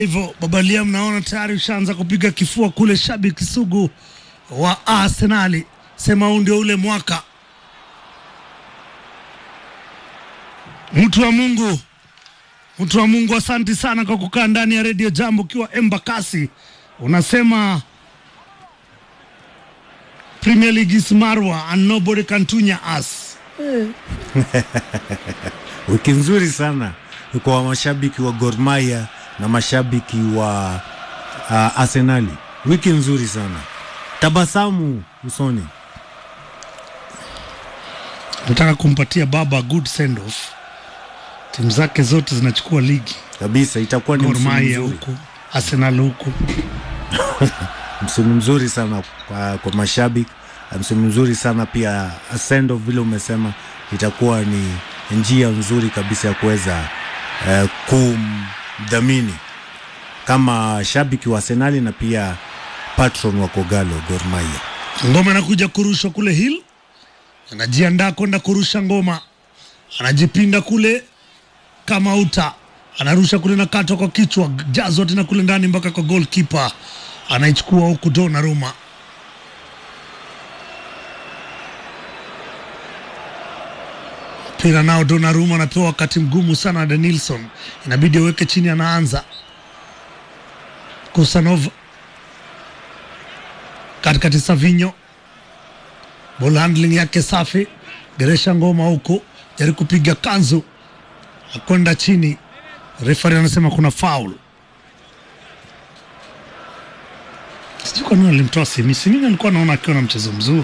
Hivyo Babalia, mnaona tayari ushaanza kupiga kifua kule, shabiki sugu wa Arsenali, sema huu ndio ule mwaka. Mtu wa Mungu, mtu wa Mungu, asanti sana kwa kukaa ndani ya redio Jambo ukiwa Embakasi. Unasema Premier League is Marwa and nobody can tunya us. Wiki nzuri sana kwa mashabiki wa Gor Mahia na mashabiki wa uh, Arsenali. Wiki nzuri sana, tabasamu usoni. Nataka kumpatia baba good send off. Timu zake zote zinachukua ligi, kabisa. Itakuwa ni Gor msimu Mahia mzuri, huku, Arsenal huku. msimu mzuri sana kwa, kwa mashabiki, msimu mzuri sana pia. Send off vile umesema, itakuwa ni njia nzuri kabisa ya kuweza eh, kumdhamini kama shabiki wa Arsenali na pia patron wa Kogalo Gor Mahia. Ngoma inakuja kurushwa kule Hill, anajiandaa kwenda kurusha ngoma, anajipinda kule kama uta, anarusha kule na katwa kwa kichwa, jazwa tena kule ndani mpaka kwa goalkeeper, anaichukua huku Donnarumma. Mpira nao Donnarumma anapewa wakati mgumu sana na Denilson, inabidi aweke chini, anaanza Kusanov katikati Savinho, ball handling yake safi, geresha ngoma huko, jaribu kupiga kanzu, akwenda chini, refari anasema kuna foul. Sijui kwa nini alimtoa Simi. Simi alikuwa anaona akiwa na mchezo mzuri.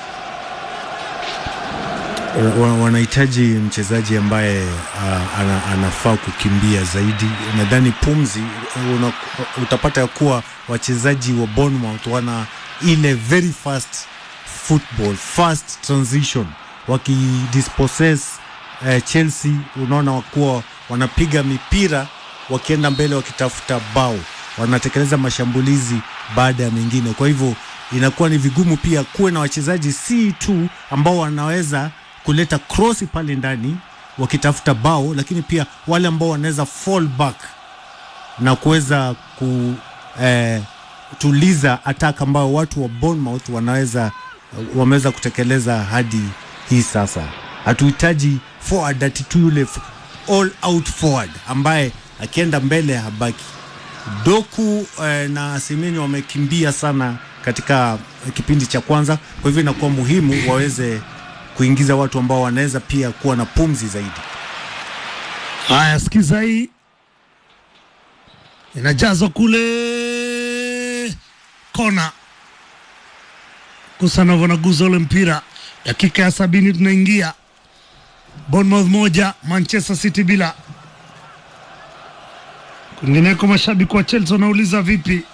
Wa- wanahitaji mchezaji ambaye uh, ana, anafaa kukimbia zaidi. Nadhani pumzi una, utapata ya kuwa wachezaji wa Bournemouth wana ile very fast football, fast transition wakidispossess eh, Chelsea, unaona wakuwa wanapiga mipira wakienda mbele wakitafuta bao, wanatekeleza mashambulizi baada ya mengine. Kwa hivyo inakuwa ni vigumu pia kuwe na wachezaji si tu ambao wanaweza kuleta krosi pale ndani wakitafuta bao, lakini pia wale ambao wanaweza fall back na kuweza kutuliza attack ambayo watu wa Bournemouth wanaweza wameweza kutekeleza hadi hii sasa. Hatuhitaji forward ati tu yule f- all out forward ambaye akienda mbele habaki. Doku eh, na Semenyo wamekimbia sana katika eh, kipindi cha kwanza, kwa hivyo inakuwa muhimu waweze kuingiza watu ambao wanaweza pia kuwa na pumzi zaidi. Haya, sikiza hii, inajazwa kule kona. Kusanov anaguza ule mpira, dakika ya sabini tunaingia. Bournemouth moja Manchester City bila. Kwingineko, mashabiki wa Chelsea wanauliza vipi?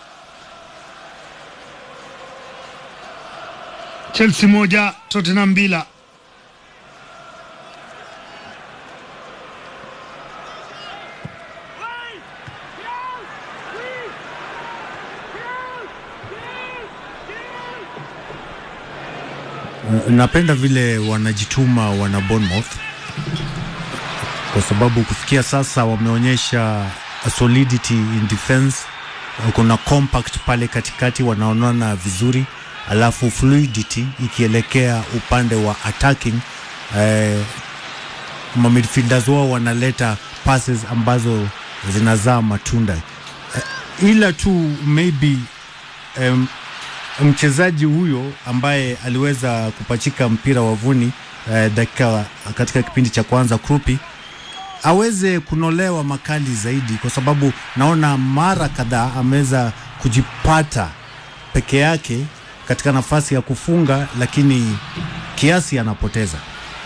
Chelsea moja Tottenham bila. Napenda vile wanajituma wana Bournemouth kwa sababu kufikia sasa wameonyesha solidity in defense. Kuna compact pale katikati, wanaonana vizuri, alafu fluidity ikielekea upande wa attacking eh, ma midfielders wao wanaleta passes ambazo zinazaa matunda eh, ila tu maybe em, mchezaji huyo ambaye aliweza kupachika mpira wavuni eh, dakika katika kipindi cha kwanza Krupi aweze kunolewa makali zaidi, kwa sababu naona mara kadhaa ameweza kujipata peke yake katika nafasi ya kufunga, lakini kiasi anapoteza.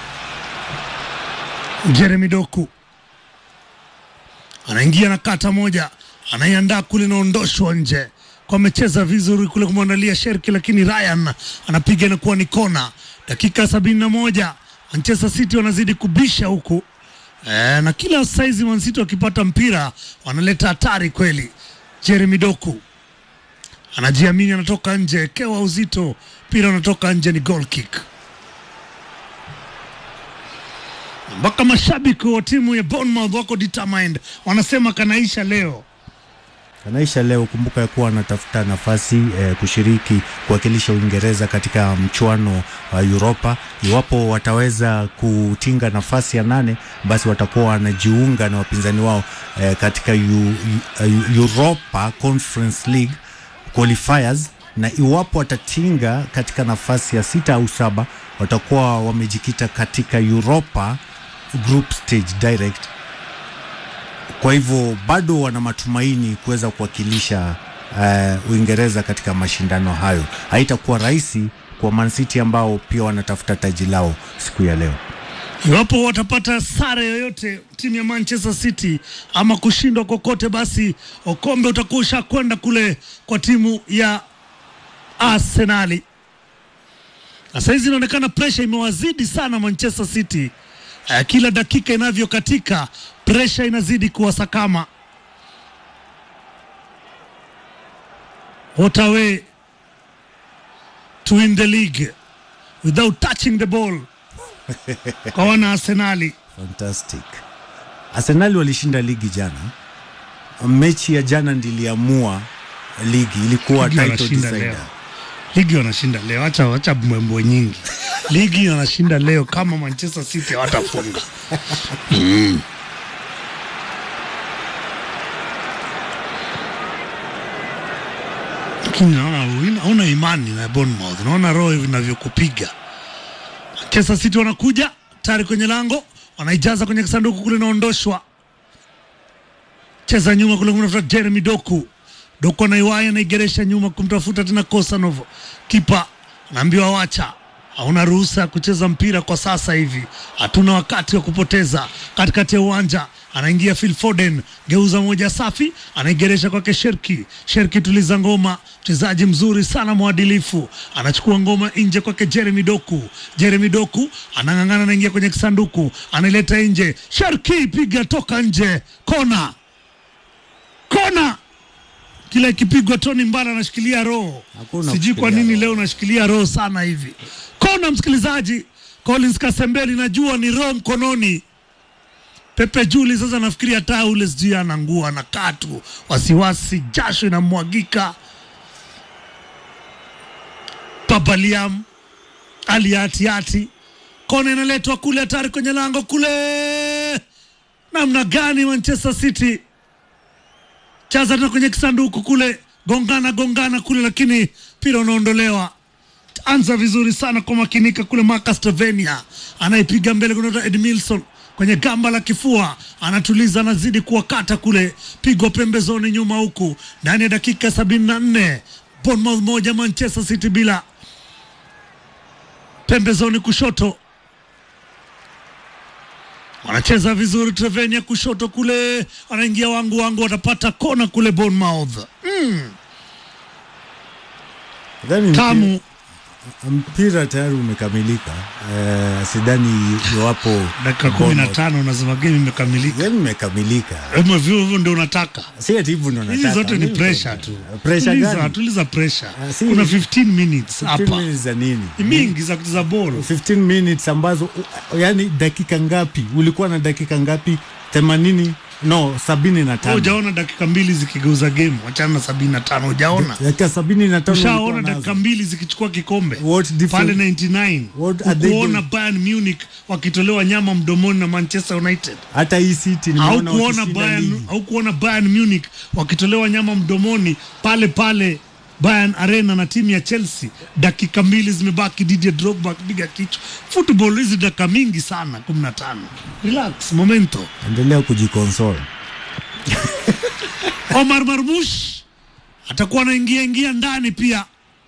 Jeremy Doku anaingia na kata moja, anaiandaa kule, inaondoshwa nje kwa amecheza vizuri kule kumwandalia Sherki, lakini Ryan anapiga inakuwa ni kona. Dakika sabini na moja Manchester City wanazidi kubisha huku e, na kila saizi Man City wakipata mpira wanaleta hatari kweli. Jeremy Doku anajiamini, anatoka nje, kewa uzito, mpira unatoka nje, ni goal kick. mpaka mashabiki wa timu ya Bournemouth wako determined, wanasema kanaisha leo. Kanaisha leo. Kumbuka ya kuwa anatafuta nafasi eh, kushiriki kuwakilisha Uingereza katika mchuano wa Europa. Iwapo wataweza kutinga nafasi ya nane, basi watakuwa wanajiunga na wapinzani wao eh, katika U, U, Europa Conference League qualifiers, na iwapo watatinga katika nafasi ya sita au saba, watakuwa wamejikita katika Europa group stage direct kwa hivyo bado wana matumaini kuweza kuwakilisha uh, Uingereza katika mashindano hayo. Haitakuwa rahisi kwa Man City ambao pia wanatafuta taji lao siku ya leo. Iwapo watapata sare yoyote timu ya Manchester City ama kushindwa kokote, basi ukombe utakuwa ushakwenda kule kwa timu ya Arsenali. Na saizi inaonekana presha imewazidi sana Manchester City. Uh, kila dakika inavyokatika presha inazidi kuwasakama. What a way to win the league without touching the ball kwa wana Arsenali. Fantastic. Arsenal walishinda ligi jana. Mechi ya jana ndiliamua ligi, ilikuwa Ligi title wanashinda decider. leo. Ligi wanashinda leo, acha acha mbwembwe nyingi. Ligi wanashinda leo kama Manchester City hawatafunga. Lakini naona huna- hauna imani na Bournemouth, naona roho inavyokupiga. Manchester City wanakuja tayari kwenye lango, wanaijaza kwenye kisanduku kule, inaondoshwa cheza nyuma kule kumtafuta Jeremy Doku. Doku anaiwaya anaigeresha nyuma kumtafuta tena Kosanov. Kipa anaambiwa wacha, hauna ruhusa ya kucheza mpira kwa sasa hivi, hatuna wakati wa kupoteza. Katikati ya uwanja anaingia Phil Foden, geuza moja safi, anaigeresha kwake Sherki. Sherki tuliza ngoma, mchezaji mzuri sana mwadilifu, anachukua ngoma nje kwake Jeremy Doku. Jeremy Doku anang'ang'ana, anaingia kwenye kisanduku, anaileta nje. Sherki piga toka nje, kona kona kila ikipigwa Tony Mbala anashikilia roho, Hakuna sijui kwa kushikilia nini roho. leo nashikilia roho sana hivi. Kona msikilizaji, Collins Kasembeli, najua ni roho mkononi. Pepe Juli sasa nafikiri hata ule sijui anangua anakaa tu wasiwasi, jasho inamwagika. Babaliam Ali Atiati, kona inaletwa kule, hatari kwenye lango kule. Namna gani Manchester City chaza tena kwenye kisanduku kule, gongana gongana kule, lakini mpira unaondolewa. Anza vizuri sana kwa makinika kule, Marcus Tavernier anaipiga mbele, kunaota Edmilson kwenye gamba la kifua, anatuliza, anazidi kuwakata kule, pigwa pembezoni nyuma, huku ndani ya dakika sabini na nne Bournemouth moja Manchester City bila. Pembezoni kushoto wanacheza vizuri. Trevenia kushoto kule, anaingia wangu wangu, watapata kona kule Bournemouth. Nadhani mpi- Tamu mpira tayari umekamilika. Eh, sidhani iwapo dakika kumi na Bournemouth- tano unasema game imekamilika. Yaani imekamilika. Hivyo hivyo ndio unataka. Si ati hivyo ndo Hizi nataka. zote ni Mimi pressure ndo- tu. Pressure Tuliza, gani? tuliza pressure. Ah, si- Kuna 15 minutes 15 hapa. minutes za nini? Ni mingi za kucheza ball. 15 minutes ambazo u- yani dakika ngapi? Ulikuwa na dakika ngapi? 80 no, 75. Hujaona dakika mbili zikigeuza game, wachana na 75. Hujaona? Dakika 75 Ushaona ulikuwa dakika nazo. mbili zikichukua kikombe What difference- pale 99 What are they ukuona doing? Bayern Munich wakitolewa nyama mdomoni na Manchester United Hata hii City nimeona haukuona wakishinda Bayern, ligi. haukuona Bayern Munich wakitolewa nyama mdomoni pale pale Bayern Arena na timu ya Chelsea. Dakika mbili zimebaki, Didier Drogba akipiga kichwa. Football hizi dakika mingi sana, 15. Relax, momento. Endelea kujiconsole. Omar Marmush atakuwa anaingia ingia ndani pia.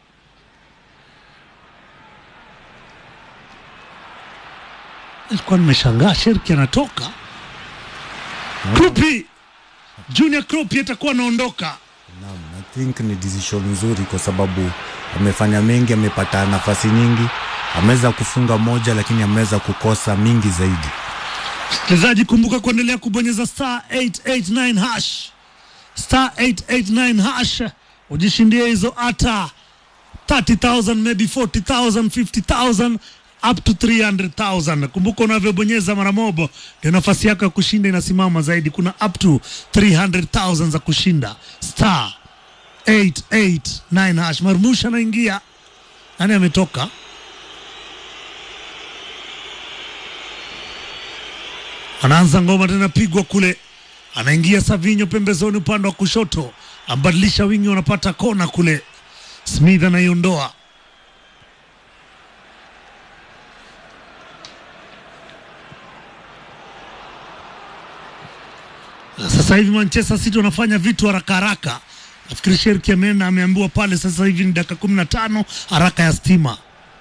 Nilikuwa nimeshangaa Sherki anatoka. Krupi Junior Krupi atakuwa anaondoka. Naam, I think ni decision nzuri kwa sababu amefanya mengi, amepata nafasi nyingi, ameweza kufunga moja, lakini ameweza kukosa mingi zaidi. Msikilizaji, kumbuka kuendelea kubonyeza star 889 hash star 889 hash ujishindie hizo hata 30000 maybe 40000 50000 up to 300,000. Kumbuka unavyobonyeza mara mobo ndio nafasi yako ya kushinda inasimama zaidi. Kuna up to 300,000 za kushinda star 889 hash. Marmusha anaingia, nani ametoka? Anaanza ngoma tena, pigwa kule, anaingia Savinho pembezoni, upande wa kushoto, ambadilisha wingi, wanapata kona kule. Smith anaiondoa Sasa hivi Manchester City wanafanya vitu haraka haraka. Nafikiri Sherki ameenda ameambiwa pale, sasa hivi ni dakika kumi na tano haraka ya stima.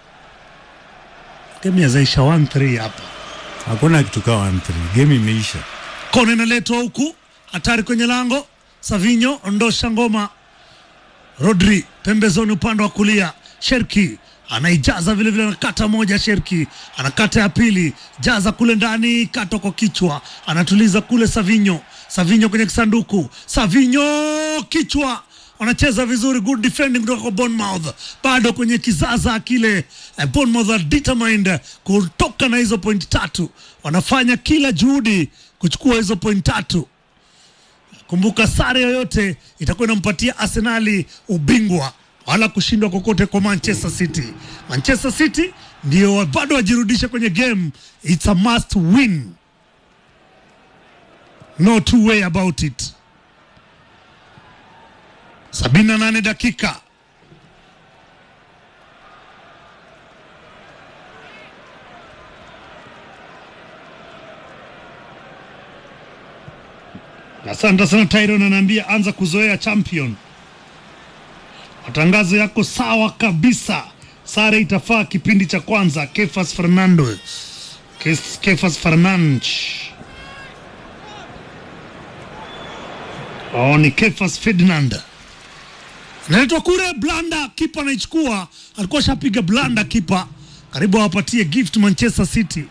Game ya zaisha 1-3 hapa. Hakuna kitu kama 1-3. Game imeisha. Kona inaletwa huku, hatari kwenye lango. Savinho ondosha ngoma. Rodri pembezoni, upande wa kulia. Sherki anaijaza vile vile, anakata moja. Sherki anakata ya pili, jaza kule ndani, kata kwa kichwa, anatuliza kule. Savinho, Savinho kwenye kisanduku, Savinho kichwa, wanacheza vizuri, good defending kutoka kwa Bournemouth, bado kwenye kizaza kile. Eh, Bournemouth are determined kutoka na hizo point tatu, wanafanya kila juhudi kuchukua hizo point tatu. Kumbuka, sare yoyote itakuwa inampatia Arsenali ubingwa wala kushindwa kokote kwa Manchester City. Manchester City ndio bado wajirudishe kwenye game, it's a must win, no two way about it. 78 dakika Asante sana Tyron, anaambia anza kuzoea champion. Matangazo yako sawa kabisa. Sare itafaa kipindi cha kwanza. Kefas Fernando, Kes- Kefas Fernandes. Oh, ni Kefas Ferdinand naletwa kule. Blanda kipa anaichukua, alikuwa shapiga blanda kipa, karibu awapatie gift Manchester City.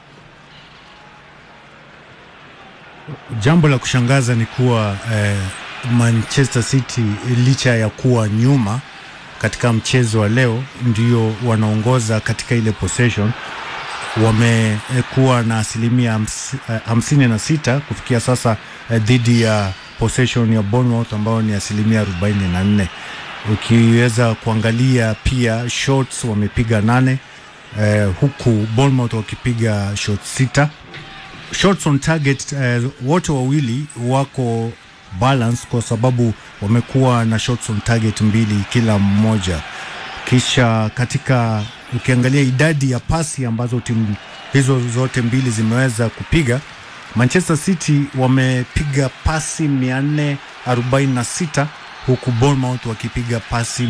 Jambo la kushangaza ni kuwa eh, Manchester City licha ya kuwa nyuma katika mchezo wa leo, ndio wanaongoza katika ile possession. Wamekuwa na asilimia hams- eh, hamsini na sita kufikia sasa eh, dhidi ya possession ya Bournemouth ambayo ni asilimia arobaini na nne. Ukiweza kuangalia pia shots wamepiga nane eh, huku Bournemouth wakipiga shots sita shots on target eh, wote wawili wako balance kwa sababu wamekuwa na shots on target mbili kila mmoja. Kisha katika ukiangalia idadi ya pasi ambazo timu hizo zote mbili zimeweza kupiga, Manchester City wamepiga pasi 446 huku Bournemouth wakipiga pasi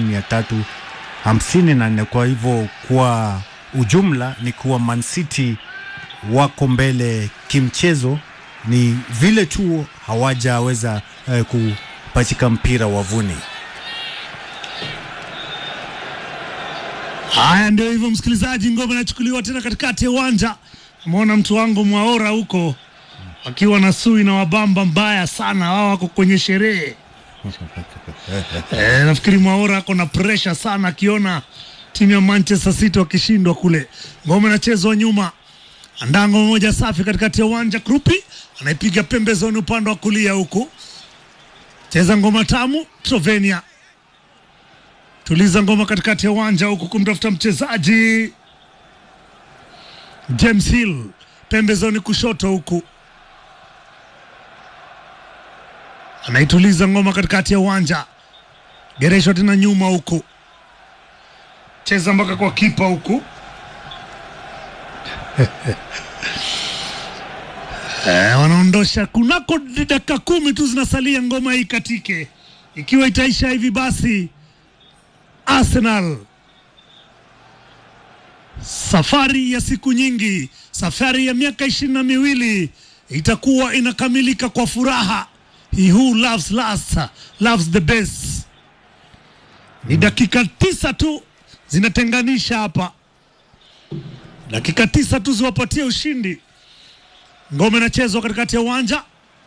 354. Kwa hivyo kwa ujumla ni kuwa Man City wako mbele kimchezo, ni vile tu hawajaweza eh, kupachika mpira wavuni. Haya, ndio hivyo msikilizaji, ngoma inachukuliwa tena katikati ya uwanja. Umeona mtu wangu Mwaora huko akiwa na sui na wabamba mbaya sana, wao wako kwenye sherehe e, nafikiri Mwaora ako na presha sana akiona timu ya Manchester City wakishindwa kule. Ngoma inachezwa nyuma, andaa ngoma moja safi katikati ya uwanja. Krupi anaipiga pembezoni upande wa kulia huku, cheza ngoma tamu. Slovenia tuliza ngoma katikati ya uwanja huku kumtafuta mchezaji James Hill pembezoni kushoto huku anaituliza ngoma katikati ya uwanja, gereshwa tena nyuma huku, cheza mpaka kwa kipa huku eh, wanaondosha kunako dakika kumi tu zinasalia ngoma hii katike. Ikiwa itaisha hivi basi Arsenal safari ya siku nyingi, safari ya miaka ishirini na miwili itakuwa inakamilika kwa furaha. He who loves last loves the best. Ni dakika tisa tu zinatenganisha hapa, dakika tisa tu ziwapatie ushindi. Ngome inachezwa katikati ya uwanja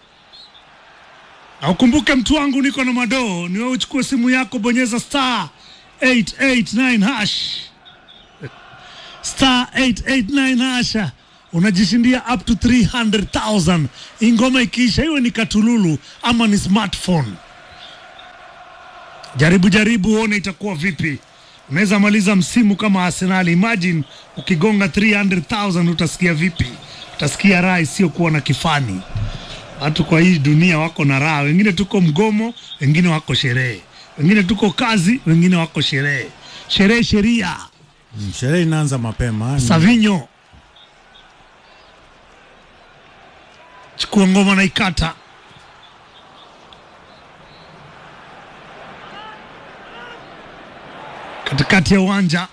na ukumbuke, mtu wangu, niko na madoo. Ni wewe uchukue simu yako, bonyeza star 889 hash star 889 hasha unajishindia up to 300,000 ingoma ikiisha, iwe ni katululu ama ni smartphone. Jaribu jaribu uone itakuwa vipi. Unaweza maliza msimu kama Arsenal. Imagine ukigonga 300,000 utasikia vipi? Utasikia raha isiyokuwa na kifani. Watu kwa hii dunia wako na raha, wengine tuko mgomo, wengine wako sherehe, wengine tuko kazi, wengine wako sherehe. Sherehe sheria. Mm, Sherehe inaanza mapema. Ni- Savinho chukua ngoma na ikata katikati ya uwanja.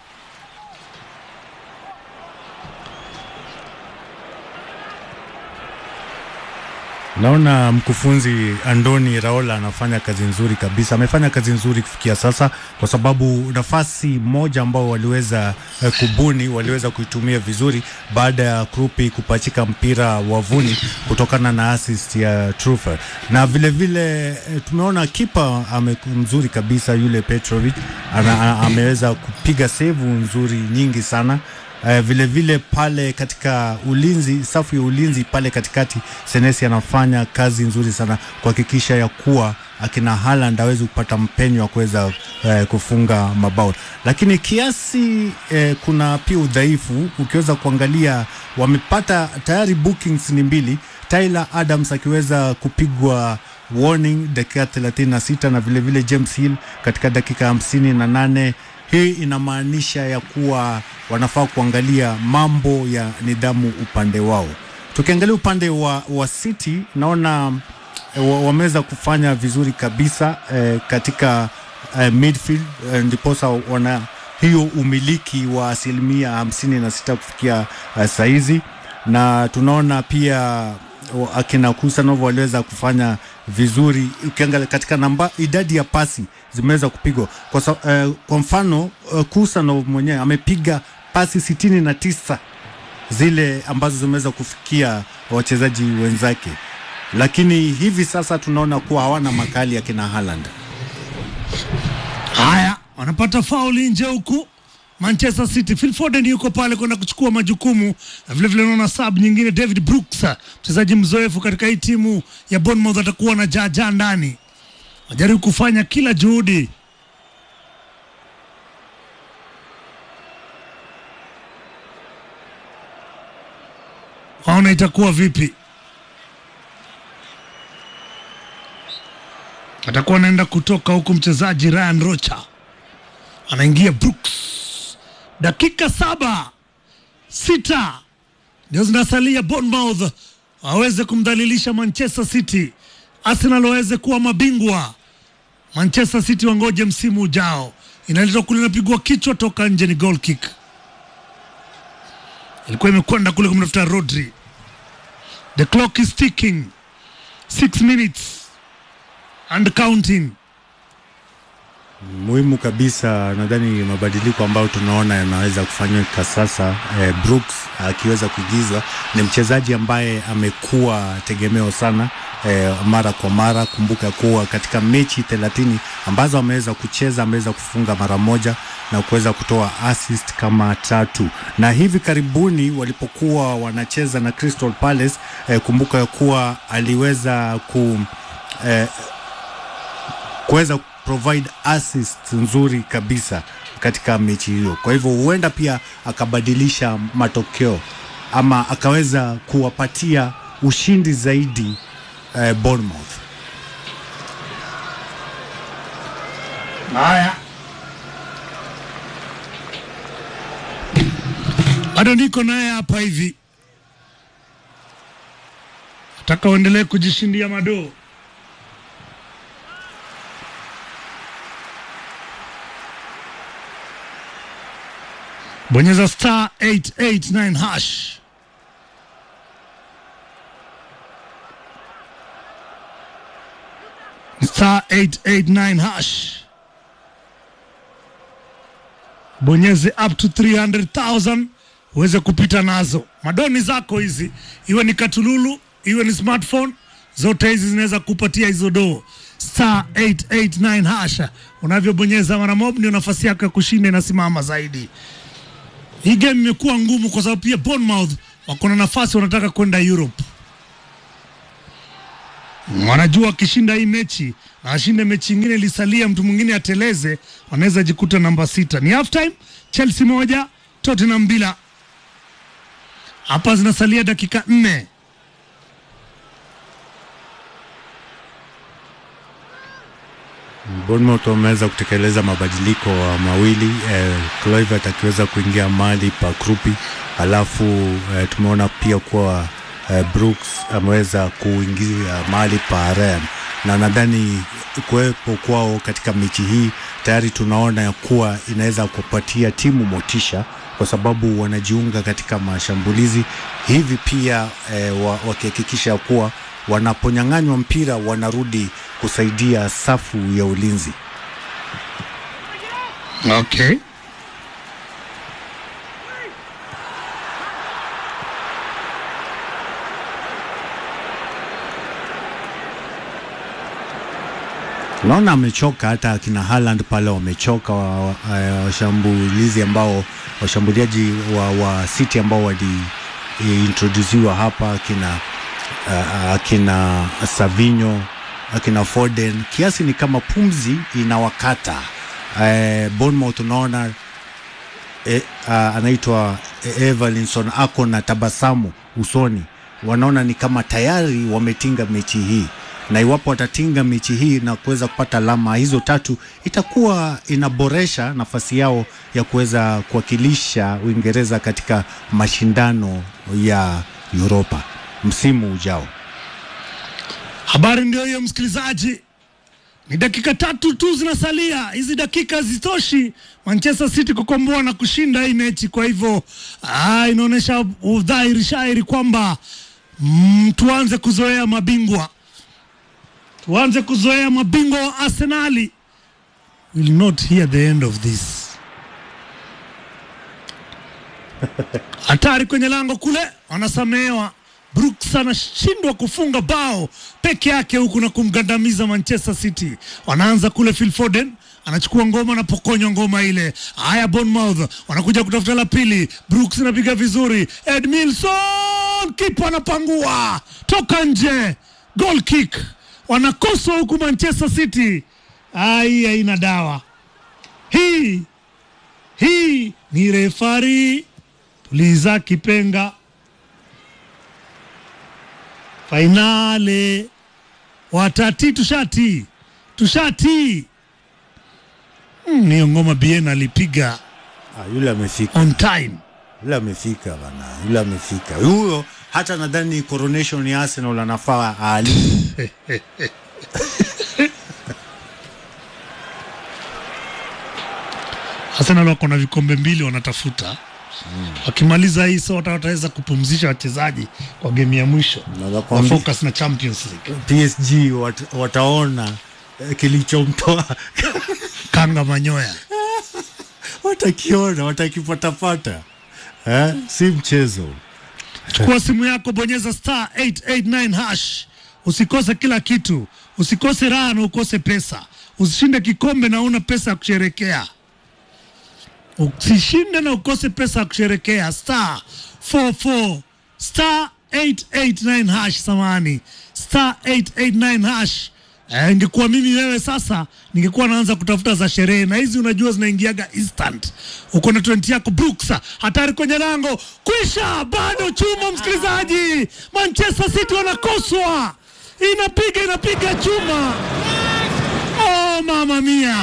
Naona mkufunzi Andoni Raola anafanya kazi nzuri kabisa, amefanya kazi nzuri kufikia sasa, kwa sababu nafasi moja ambao waliweza eh, kubuni waliweza kuitumia vizuri baada ya Krupi kupachika mpira wavuni kutokana na assist ya Trufer, na vile vile eh, tumeona kipa ame mzuri kabisa yule Petrovic ana, a- ameweza kupiga sevu nzuri nyingi sana. Uh, vile vile pale katika ulinzi, safu ya ulinzi pale katikati, Senesi anafanya kazi nzuri sana kuhakikisha ya kuwa akina Haaland awezi kupata mpenyo wa kuweza uh, kufunga mabao, lakini kiasi uh, kuna pia udhaifu. Ukiweza kuangalia, wamepata tayari bookings ni mbili, Tyler Adams akiweza kupigwa warning dakika 36 na vile vile James Hill katika dakika hamsini na nane. Hii inamaanisha ya kuwa wanafaa kuangalia mambo ya nidhamu upande wao. Tukiangalia upande wa, wa City naona eh, wa- wameweza kufanya vizuri kabisa eh, katika eh, midfield eh, ndiposa wana hiyo umiliki wa asilimia hamsini na sita kufikia eh, saizi na tunaona pia wa- akina Kusanov waliweza kufanya vizuri ukiangalia katika namba idadi ya pasi zimeweza kupigwa kwa, sa, eh, kwa mfano eh, Kusanov mwenyewe amepiga pasi sitini na tisa zile ambazo zimeweza kufikia wachezaji wenzake, lakini hivi sasa tunaona kuwa hawana makali akina Haaland. Haya, wanapata fauli nje huku Manchester City. Phil Foden yuko pale kwenda kuchukua majukumu, na vile vile naona sub nyingine David Brooks, mchezaji mzoefu katika hii timu ya Bournemouth, atakuwa na jaja ndani, wajaribu kufanya kila juhudi waona itakuwa vipi. Atakuwa anaenda kutoka huku mchezaji Ryan Rocha anaingia Brooks, dakika saba sita ndio zinasalia Bournemouth waweze kumdhalilisha Manchester City, Arsenal waweze kuwa mabingwa, Manchester City wangoje msimu ujao. Inaletwa kule, inapigwa kichwa toka nje, ni goal kick. Ilikuwa imekwenda kule kumtafuta Rodri. The clock is ticking, six minutes and counting. Muhimu kabisa, nadhani mabadiliko ambayo tunaona yanaweza kufanyika sasa. Eh, Brooks akiweza kuigizwa, ni mchezaji ambaye amekuwa tegemeo sana eh, mara kwa mara. Kumbuka kuwa katika mechi thelathini ambazo ameweza kucheza ameweza kufunga mara moja na kuweza kutoa assist kama tatu, na hivi karibuni walipokuwa wanacheza na Crystal Palace eh, kumbuka ya kuwa aliweza ku eh, kuweza provide assist nzuri kabisa katika mechi hiyo. Kwa hivyo huenda pia akabadilisha matokeo ama akaweza kuwapatia ushindi zaidi eh, Bournemouth. Haya, bado niko naye hapa hivi, nataka uendelee kujishindia madoo. Bonyeza star 889 hash. Star 889 hash. Bonyeze up to 300,000 uweze kupita nazo. Madoni zako hizi, iwe ni katululu, iwe ni smartphone, zote hizi zinaweza kupatia hizo doo. Star 889 hasha, unavyobonyeza mara mob ndio nafasi yako ya kushinda inasimama zaidi. Hii game imekuwa ngumu kwa sababu pia Bournemouth wako na nafasi, wanataka kwenda Europe. Wanajua wakishinda hii mechi na ashinde mechi ingine ilisalia, mtu mwingine ateleze, wanaweza jikuta namba sita. Ni half time, Chelsea moja Tottenham bila. Hapa zinasalia dakika nne. Bournemouth wameweza kutekeleza mabadiliko wa mawili eh, Kluivert akiweza kuingia mali pa Krupi, alafu eh, tumeona pia kuwa eh, Brooks ameweza kuingia mali pa Ryan, na nadhani kuwepo kwao katika mechi hii tayari tunaona ya kuwa inaweza kupatia timu motisha kwa sababu wanajiunga katika mashambulizi hivi pia eh, wa- wakihakikisha kuwa wanaponyang'anywa mpira wanarudi kusaidia safu ya ulinzi. Okay. Naona amechoka, hata akina Haaland pale wamechoka, wa- wa- eh, washambulizi ambao washambuliaji wa, wa City ambao waliintrodusiwa hapa akina uh, akina Savinho akina Foden, kiasi ni kama pumzi inawakata. Eh, Bournemouth unaona e, uh, anaitwa Evalinson ako na tabasamu usoni, wanaona ni kama tayari wametinga mechi hii, na iwapo watatinga mechi hii na kuweza kupata alama hizo tatu, itakuwa inaboresha nafasi yao ya kuweza kuwakilisha Uingereza katika mashindano ya Europa msimu ujao. Habari ndio hiyo, msikilizaji. Ni dakika tatu tu zinasalia, hizi dakika hazitoshi Manchester City kukomboa na kushinda hii mechi. Kwa hivyo ah, inaonyesha udhahiri shairi kwamba mm, tuanze kuzoea mabingwa, tuanze kuzoea mabingwa wa Arsenali. Will not hear the end of this. Hatari kwenye lango kule, wanasamehewa. Brooks anashindwa kufunga bao peke yake huku na kumgandamiza Manchester City. Wanaanza kule, Phil Foden anachukua ngoma, anapokonywa ngoma ile. Haya, Bournemouth wanakuja kutafuta la pili. Brooks anapiga vizuri, Edmilson kipa anapangua toka nje, goal kick. Wanakoswa huku Manchester City. Ai, haina dawa hii hii ni refari tuliza kipenga fainale watati tushati tushati mm, niyo ngoma bien alipiga Ah, yule amefika, on time yule amefika bana, yule amefika huyo. Hata nadhani coronation ya Arsenal anafaa ali Arsenal wako na vikombe mbili wanatafuta wakimaliza hii so wata- wataweza kupumzisha wachezaji kwa game ya mwisho Naweza wa kuambia- focus na Champions League PSG wat, wataona eh, kilichomtoa kanga manyoya watakiona, watakipatapata eh? Si mchezo. chukua simu yako bonyeza star 889 hash usikose kila kitu usikose raha na ukose pesa usishinde kikombe na una pesa ya kusherekea usishinde na ukose pesa ya kusherekea star 44 star 889 hash samani star 889 hash Eh, ingekuwa mimi wewe sasa ningekuwa naanza kutafuta za sherehe na hizi unajua zinaingiaga instant uko na 20 yako Brooks hatari kwenye lango kwisha bado chuma msikilizaji Manchester City wanakoswa inapiga inapiga chuma oh mama mia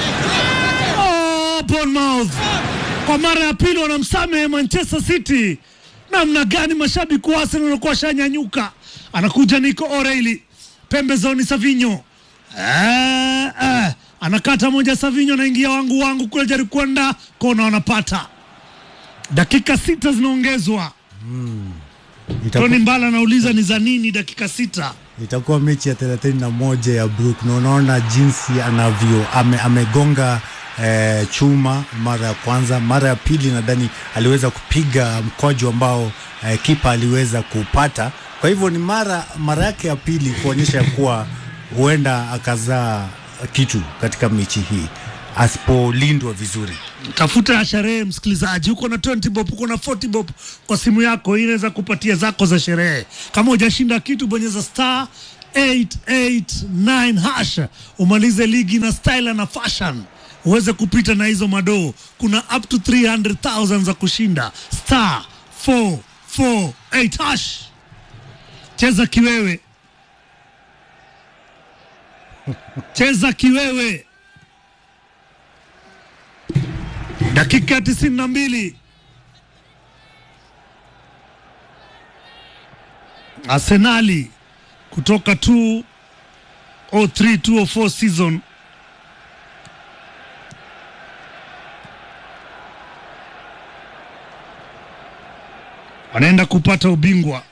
oh Bournemouth kwa mara ya pili wanamsamehe Manchester City namna gani mashabiki wa Arsenal wanakuwa washanyanyuka anakuja Nico O'Reilly pembezoni Savinho eh, eh, anakata moja Savinho anaingia wangu wangu kule jaribu kwenda kona wanapata dakika sita zinaongezwa Itakuwa, Tony Mbala anauliza ni za nini dakika sita itakuwa mechi ya thelathini na moja ya Brook na unaona jinsi anavyo ame, amegonga eh, chuma mara ya kwanza, mara ya pili nadhani aliweza kupiga mkwaju ambao eh, kipa aliweza kupata. Kwa hivyo ni mara mara yake ya pili kuonyesha ya kuwa huenda akazaa kitu katika mechi hii. asipolindwa vizuri. tafuta ya sherehe msikilizaji, uko na 20 bob, uko na 40 bob kwa simu yako, hii inaweza kupatia zako za sherehe. Kama hujashinda kitu, bonyeza star 889 hash umalize ligi na style na fashion uweze kupita na hizo madoo. Kuna up to 300,000 za kushinda. Star 448 hash, cheza kiwewe, cheza kiwewe. Dakika ya tisini na mbili Arsenali kutoka 203 204 season wanaenda kupata ubingwa.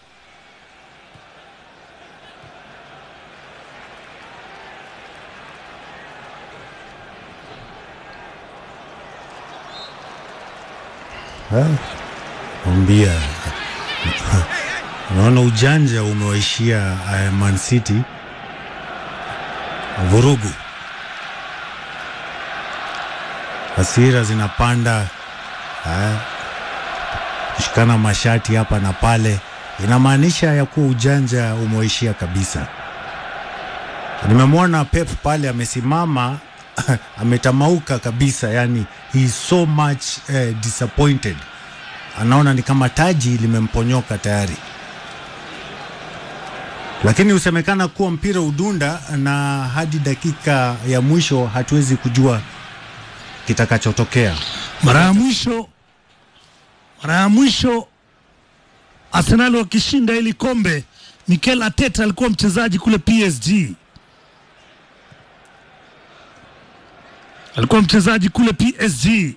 Mwambia unaona ujanja umewaishia uh, Man City vurugu, hasira zinapanda uh, kushikana mashati hapa na pale, inamaanisha ya kuwa ujanja umewaishia kabisa. Nimemwona Pep pale amesimama ametamauka kabisa, yani he is so much uh, disappointed anaona ni kama taji limemponyoka tayari, lakini husemekana kuwa mpira udunda, na hadi dakika ya mwisho hatuwezi kujua kitakachotokea. Mara ya mwisho mara ya mwisho Arsenal wakishinda hili kombe, Mikel Arteta alikuwa mchezaji kule PSG, alikuwa mchezaji kule PSG.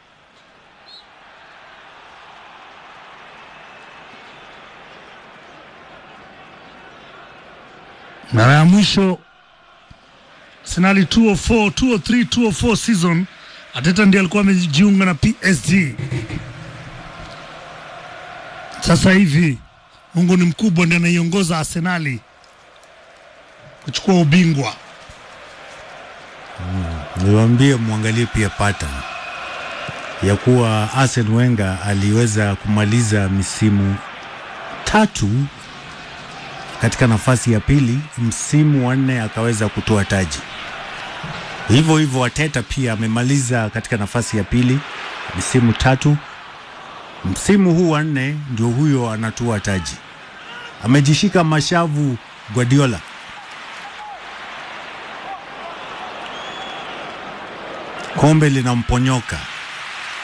Mara ya mwisho Arsenal 204 203 204 season Arteta ndiye alikuwa amejiunga na PSG. Sasa hivi Mungu ni mkubwa, ndiye anaiongoza Arsenali kuchukua ubingwa. Niwaambie mwangalie pia pattern ya kuwa Arsene Wenger aliweza kumaliza misimu tatu katika nafasi ya pili, msimu wa nne akaweza kutoa taji. Hivyo hivyo Arteta pia amemaliza katika nafasi ya pili misimu tatu, msimu huu wa nne ndio huyo anatua taji. Amejishika mashavu Guardiola. Kombe linamponyoka.